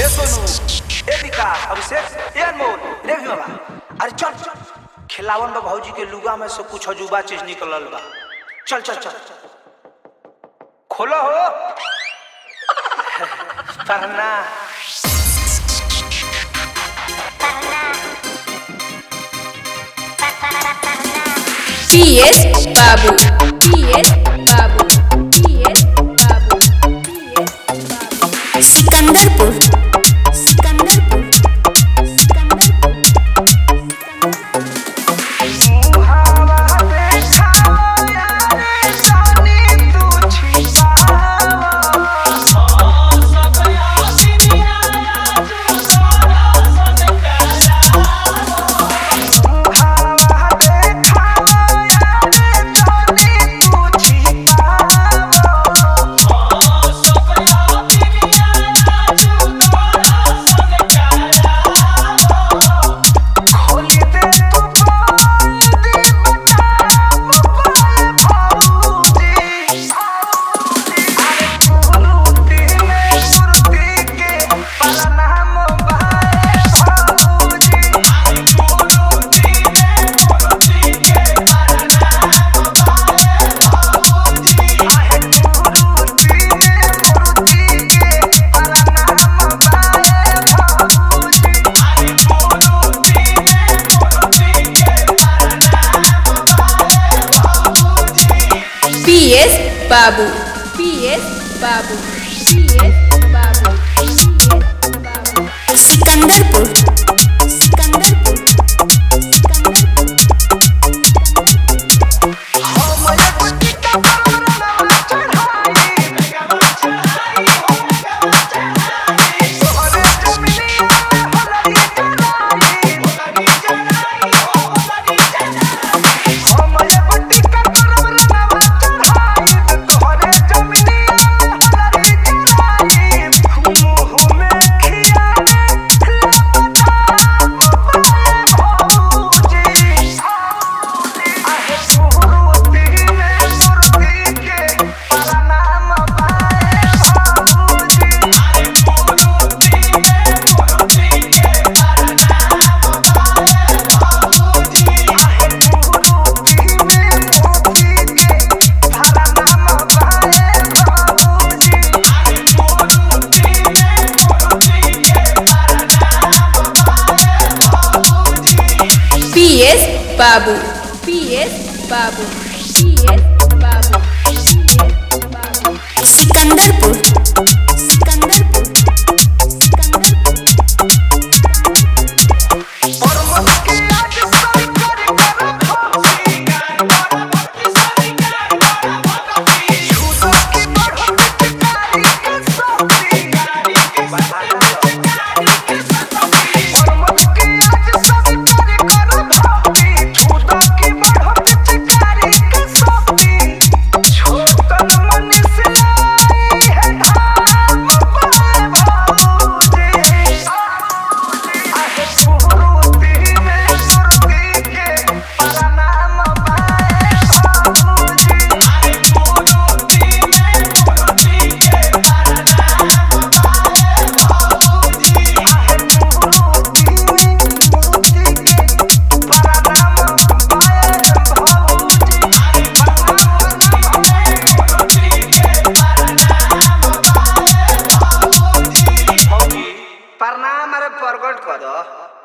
ए सोनू ए विकास अभिषेक ए अनमोल रे भी बाबा अरे चल चल खिलावन बा भौजी के लुगा में से कुछ अजूबा चीज निकलल बा चल चल चल खोलो हो पढ़ना PS Babu PS Babu PS Babu PS Babu Sikandarpur Sikandarpur Sikandarpur PS Babu PS Babu PS Babu PS Babu Sikandarpur Sikandarpur Sikandarpur PS Babu PS Babu PS Babu PS Babu Sikandarpur Sikandarpur Sikandarpur प्रणाम अरे प्रकट कर